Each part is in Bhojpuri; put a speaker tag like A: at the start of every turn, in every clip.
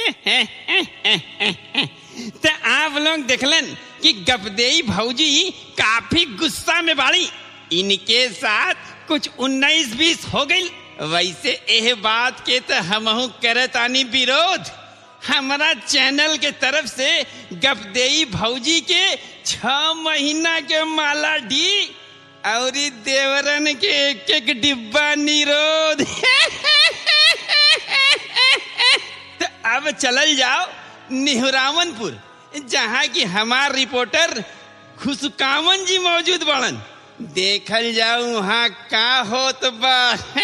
A: तो आप लोग देखलन कि गपदेई भौजी काफी गुस्सा में बाड़ी इनके साथ कुछ उन्नीस बीस हो गई वैसे एह बात के तो हमहू करत आनी विरोध हमारा चैनल के तरफ से गपदेई भौजी के छ महीना के माला डी और देवरन के एक एक डिब्बा निरोध तो अब चलल जाओ निहुरावनपुर जहाँ की हमार रिपोर्टर खुशकामन जी मौजूद बड़न देखल जाओ वहाँ का होत बा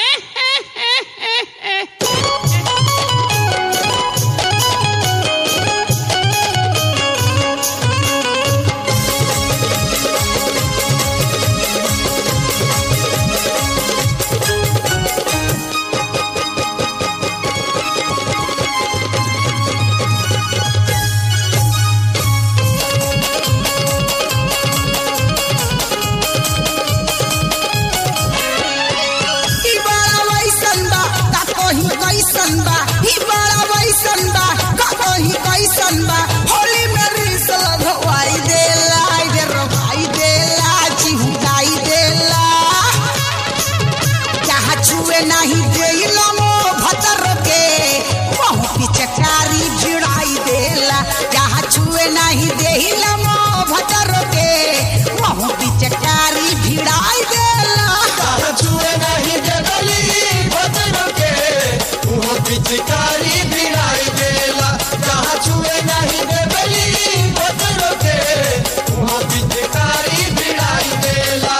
B: ई बड़ा वैसन बा का कोही कैसन बा ई बड़ा वैसन बा का कोही कैसन बा होली में रिस लगवाई देला आई रे रवाई देला चिहुकाई देला जहाँ छुए नहीं देला मो भतर के बहु पिचकारी भिड़ाई देला जहाँ छुए नहीं देला मो भतर के बहु पिचकारी भिड़ाई देला
C: छुए नहीं देवली बदन के वो पिचकारी भिड़ाई देला जहाँ छुए नहीं देवली बदन के वो पिचकारी भिड़ाई देला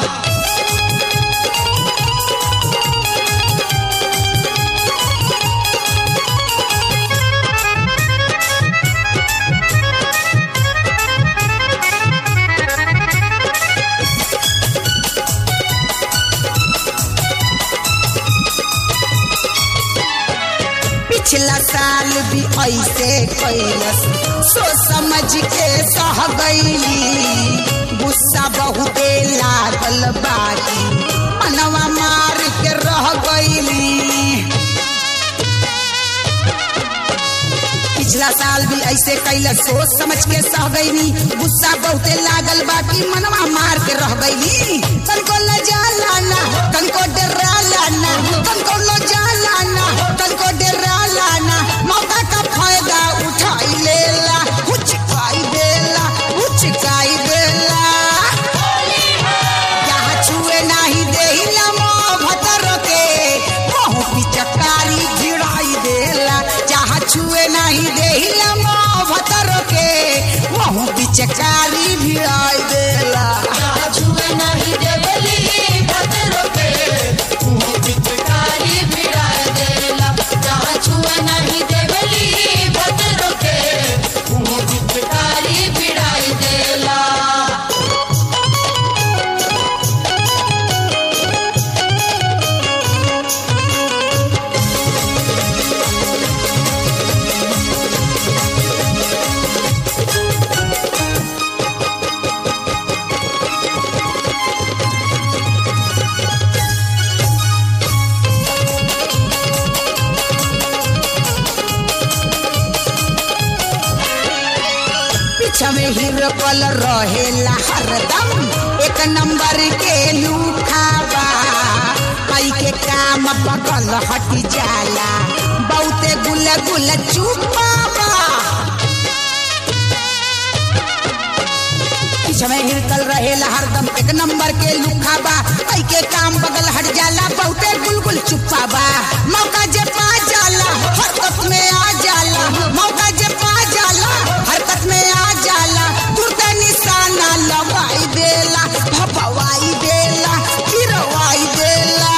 B: पिछला साल भी ऐसे कैलस सोच समझ के सह गईली गुस्सा बहुते लागल बाकी मनवा मार के रह गईली पिछला साल भी ऐसे कैलस सोच समझ के सह गईली गुस्सा बहुते लागल बाकी मनवा मार के रह गईली तनको लजा लाना तनको डरा लाना तनको लजा लाना तनको डरा लाना मौका का फायदा उठाई लेला उचकाई देला उचकाई देला जहाँ छुए नहीं देहिला मोह भतर के बहु पिचकारी भिड़ाई देला जहाँ छुए नहीं देहिला मोह भतर के बहु पिचकारी भिड़ाई देला
C: जहाँ छुए नहीं देवली बदन के वो पिचकारी भिड़ाई देला जहाँ छुए नहीं देवली बदन के वो पिचकारी भिड़ाई देला
B: पीछा में हीरो कल रहेला हरदम एक नंबर के लूखाबा कई के काम बगल हट जाला बहुते गुल गुल चुपाबा पीछा में हिरकल रहेला हरदम एक नंबर के लुखाबा कई के काम बगल हट जाला बहुते गुलगुल चुपाबा मौका जे पा जाला हरकत में आ जाला मौका जे पा जाला हरकत में आ जाला तुरते निशाना लगाई देला भपवाई देला गिरवाई देला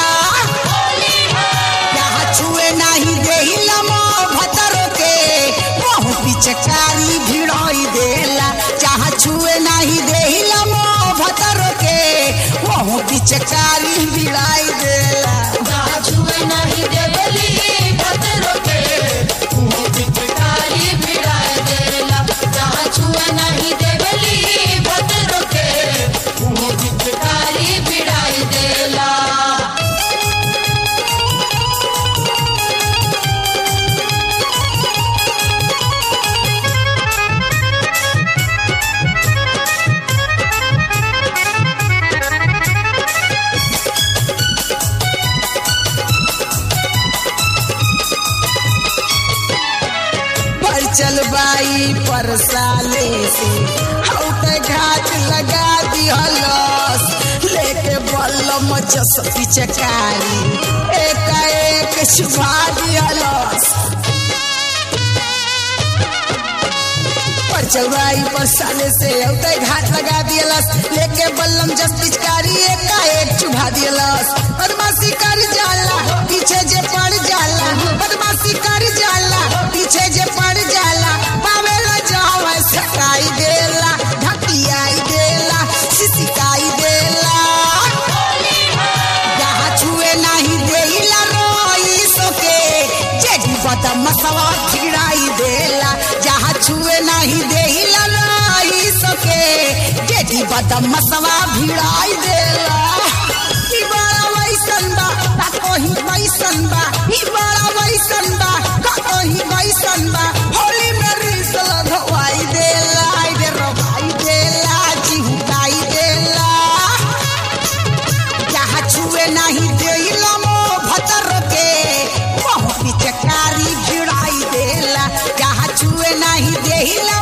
B: यहाँ छुए नहीं देहिला मो भतर के बहु पिचकारी भिड़ाई देला जहाँ छुए नहीं देहिला मो भतर के बहु पिचकारी भिड़ाई देला
C: जहाँ छुए नहीं देवली बदन के वो पिचकारी भिड़ाई देला जहाँ छुए नहीं देवली बदन के वो पिचकारी भिड़ाई देला
B: बचल बाई पर साले से हौते घाट लगा दिहलस लेके बल्लम जस पिचकारी एक एक छुपा दिहलस पर चौराई पर साले से औते घाट लगा दियलस लेके बल्लम जस पिचकारी एका एक चुभा दियलस बदमाशी कर जाला पीछे जे पड़ जाला बदमाशी कर जाला पीछे जे पड़ जाला पावेला जावे सकाई देला ढकियाई देला सिसिकाई देला जहाँ छुए नहीं देला रोई सोके जेडी बदम मसवा छिड़ाई देला जहाँ छुए नहीं देला रोई सोके जेडी बदम मसवा भिड़ाई देला ई बड़ा वैसन बा का कोही वैसन बा ई बड़ा वैसन बा का कोही वैसन बा होली में रीस लगवाई देला आई रे रोवाई देला चिहुकाई देला जहाँ छुए नहीं देला मो भतर के वहाँ पिचकारी भिड़ाई देला जहाँ छुए नहीं देला